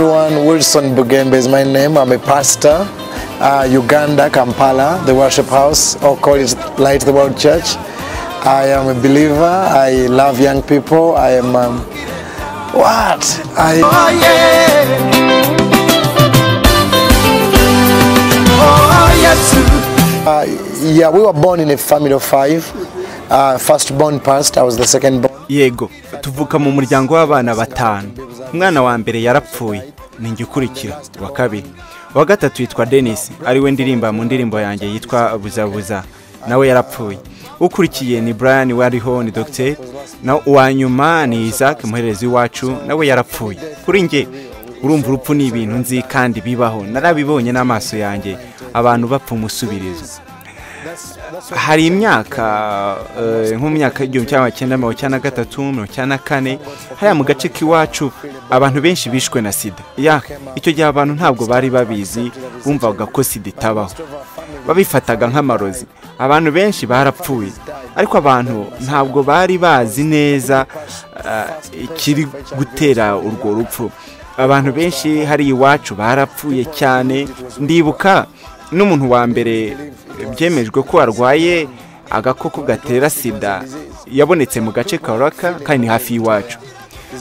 Wilson Bugembe is my name. I'm a pastor, uh, Uganda, Kampala, the worship house, or call it Light the World Church. I am a believer. I love young people. I am. Um, what? I. Uh, yeah, we were born in a family of five. Uh, first born passed, I was the second born. yego tuvuka mu muryango w'abana batanu umwana wa mbere yarapfuye ni njye ukurikira wa kabiri uwa gatatu yitwa denise ariwe ndirimba mu ndirimbo yanjye yitwa buzabuza nawe yarapfuye ukurikiye ni brian wariho ni dogiteri na uwa nyuma ni isaac umuhererezi w'iwacu nawe yarapfuye kuri njye urumva urupfu ni ibintu nzi kandi bibaho narabibonye n'amaso yanjye abantu bapfa umusubirizo hari imyaka eh, nko mu myaka igihumbi cyangwa icyenda mirongo icyenda na gatatu mirongo icyenda na kane hariya mu gace k'iwacu abantu benshi bishwe na sida ya icyo gihe abantu ntabwo bari babizi bumvaga ko sida itabaho babifataga nk'amarozi abantu benshi barapfuye ariko abantu ntabwo bari bazi neza eh, ikiri gutera urwo rupfu abantu benshi hariya iwacu barapfuye cyane ndibuka n'umuntu wa mbere byemejwe ko arwaye agakoko gatera sida yabonetse mu gace ka raka kandi hafi y'iwacu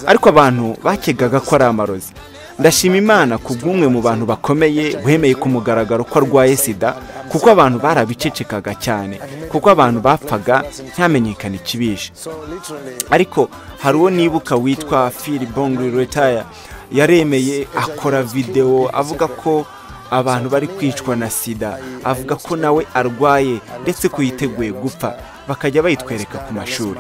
ariko abantu bakegaga ko ari amarozi ndashima imana ku bw'umwe mu bantu bakomeye wemeye ku mugaragaro ko arwaye sida kuko abantu barabicecekaga cyane kuko abantu bapfaga ntamenyekane ikibishe ariko hari uwo nibuka witwa phil bongri retire yaremeye akora videwo avuga ko abantu bari kwicwa na sida avuga ko nawe arwaye ndetse ko yiteguye gupfa bakajya bayitwereka ku mashuri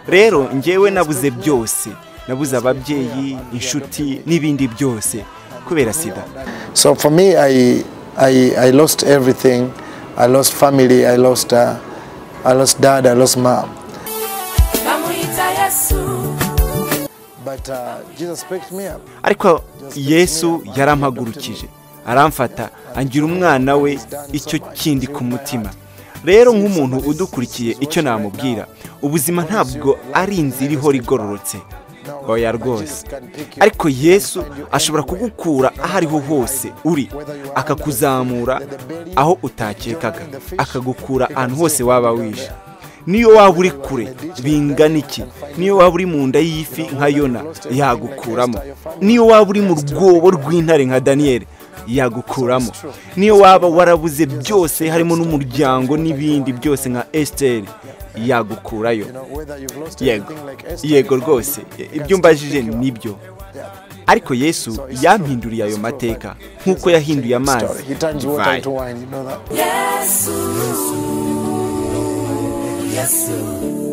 rero njyewe nabuze byose nabuze ababyeyi inshuti n'ibindi byose kubera sida So for me, I, I, I lost everything. I lost family. I lost, uh, I lost dad. I lost mom. bamuhita yesu But uh, Jesus picked me up. ariko yesu yarampagurukije aramfata angira umwana we icyo kindi ku mutima rero nk'umuntu udukurikiye icyo namubwira ubuzima ntabwo ari inzira ihora igororotse oya rwose ariko yesu ashobora kugukura aho ariho hose uri akakuzamura aho utakekaga akagukura ahantu hose waba wishe niyo waba uri kure bingana iki niyo waba uri mu nda y'ifi nka yona yagukuramo niyo waba uri mu rwobo rw'intare nka daniyeli yagukuramo niyo waba warabuze byose harimo n'umuryango n'ibindi byose nka esiteri yagukurayo Whether you've lost yego everything like Esther. yego rwose ibyo mbajije nibyo ariko yesu yampinduriye ayo mateka nk'uko yahinduye amazi He turns water divayi. into wine. You know that. yesu yesu